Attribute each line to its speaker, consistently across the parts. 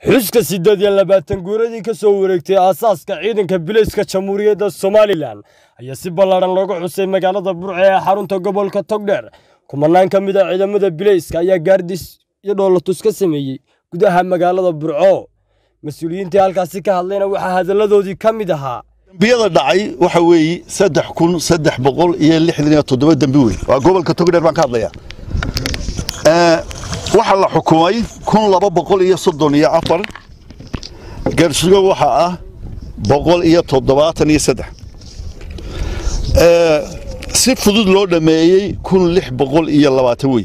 Speaker 1: xuska siddeed iyo labaatan guuradii ka soo wareegtay aasaaska ciidanka bilayska jamhuuriyadda somalilan ayaa si ballaadhan looga xusay magaalada burce ee xarunta gobolka togdheer kumanaan ka mid a ciidamada bilayska ayaa gaardis iyo dhoolatus ka sameeyey gudaha magaalada burco mas-uuliyiintii halkaasi ka hadlayna waxaa hadalladoodii ka mid ahaa
Speaker 2: dembiyada dhacay waxa weeye saddex kun saddex boqol iyo lixdan iyo toddoba dembi wey waa gobolka togdheer baan ka hadlayaa waxaa la xukumay kun laba boqol iyo soddon iyo afar garsugo waxaa ah boqol iyo toddobaatan iyo saddex si fudud loo dhammeeyey kun lix boqol iyo labaatan wey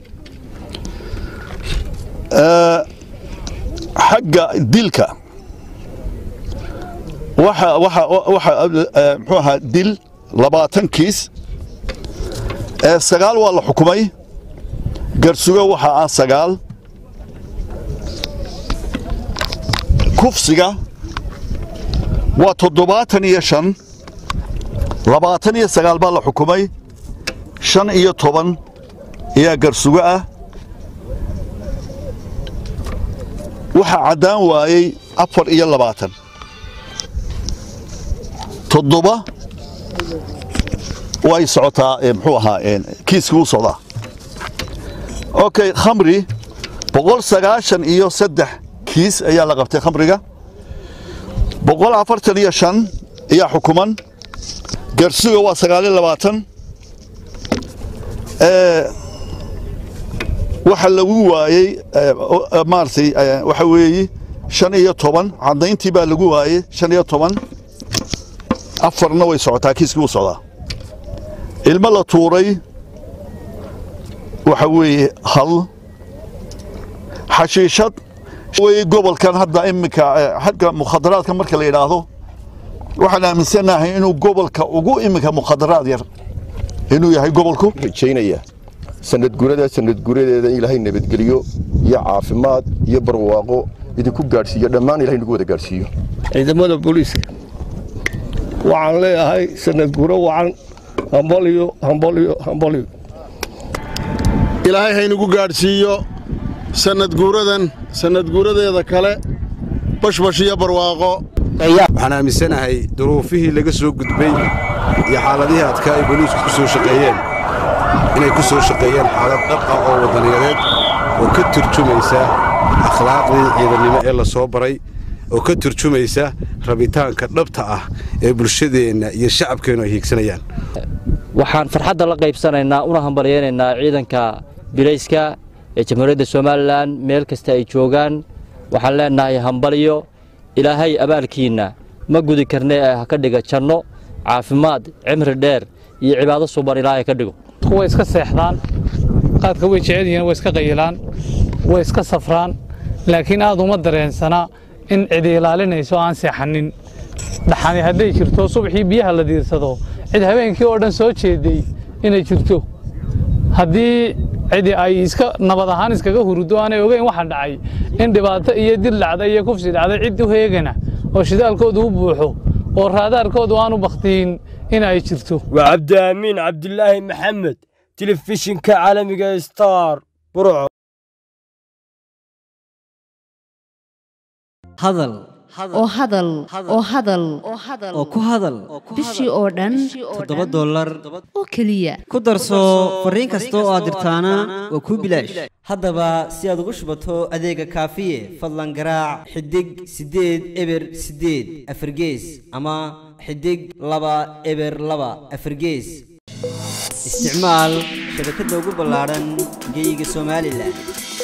Speaker 2: xagga dilka waxa waxa waxa muxuu ahaa dil labaatan kiis sagaal waa la xukumay garsugo waxaa ah sagaal kufsiga waa toddobaatan iyo shan labaatan iyo sagaal baa la xukumay shan iyo toban ayaa garsugo ah waxaa caddaan waayey afar iyo labaatan toddoba way socotaa muxuu ahaa kiiskii u socdaa okay khamri boqol sagaashan iyo saddex kiis ayaa la qabtay khamriga boqol afartan iyo shan ayaa xukuman garsuga waa sagaaliyo labaatan waxa lagu waayey maaragtay waxa weeye shan iyo toban caddayntii baa lagu waayey shan iyo toban afarna way socotaa kiiskii u socdaa ilmo la tuuray waxa weeye hal xashiishad weye gobolkan hadda iminka xagga mukhadaraadka marka la yidhaahdo waxaan aaminsanahay inuu gobolka ugu iminka mukhadaraad yar inuu yahay gobolku
Speaker 3: rajaynaya sanadgurada sanadguradeeda in ilaahay nabadgeliyo iyo caafimaad iyo barwaaqo idinku gaadhsiiyo dhammaan ilahay nagu wada gaadhsiiyo
Speaker 4: ciidamada booliiska waxaan leeyahay sanadguro wacan hambaliyo hambaliyo hambaliyo
Speaker 5: ilaahay haynagu gaadhsiiyo sanadguuradan sanadguuradeeda kale bashbash iyo barwaaqo
Speaker 6: waxaan aaminsanahay duruufihii laga soo gudbay iyo xaaladihii adkaa ay boliisku ku soo shaqeeyeen inay ku soo shaqeeyeen xaalad dhab ah oo waddaniyadeed oo ka turjumaysa akhlaaqdii ciidannimo ee la soo baray oo ka turjumaysa rabitaanka dhabta ah ee bulshadeenna iyo shacabkeennu ay hiigsanayaan
Speaker 7: waxaan farxadda la qaybsanaynaa una hambalyaynaynaa ciidanka bilayska ee jamhuuriyadda somalilan meel kasta ay joogaan waxaan leennahay hambalyo ilaahay abaalkiinna ma gudi karne ee ha ka dhiga janno caafimaad cimri dheer iyo cibaado suban ilaahay ka dhigo
Speaker 8: way iska seexdaan qaadka way jecel yihiin way iska qayilaan way iska safraan laakiin aad uma dareensana in cidi ilaalinayso aan seexanin dhaxani hadday jirto subaxii biyaha la diirsado cid habeenkii oo dhan soo jeeday inay jirto haddii cidi ay iska nabad ahaan iskaga huruddo aanay ogeyn waxa dhacay in dhibaato iyo dil dhacday iyo kufsi dhacday cid u heegana oo shidaalkoodu u buuxo oo raadaarkoodu aanu bakhtiin in ay jirto
Speaker 1: waa cabdiaamiin cabdilaahi maxamed telefishinka caalamiga star burco
Speaker 9: hadal oo hadal oo hadal oo ku hadal
Speaker 10: bishii oo dhan
Speaker 9: toddoba dollar
Speaker 10: oo keliya
Speaker 9: ku darso fariin kasta oo aad dirtaana waa kuu bilaash haddaba si aad ugu shubato adeega kaafiye fadlan garaac xidig siddeed eber siddeed afargees ama xidig laba eber laba afargees isticmaal shabakadda ugu ballaadhan geyga somalilan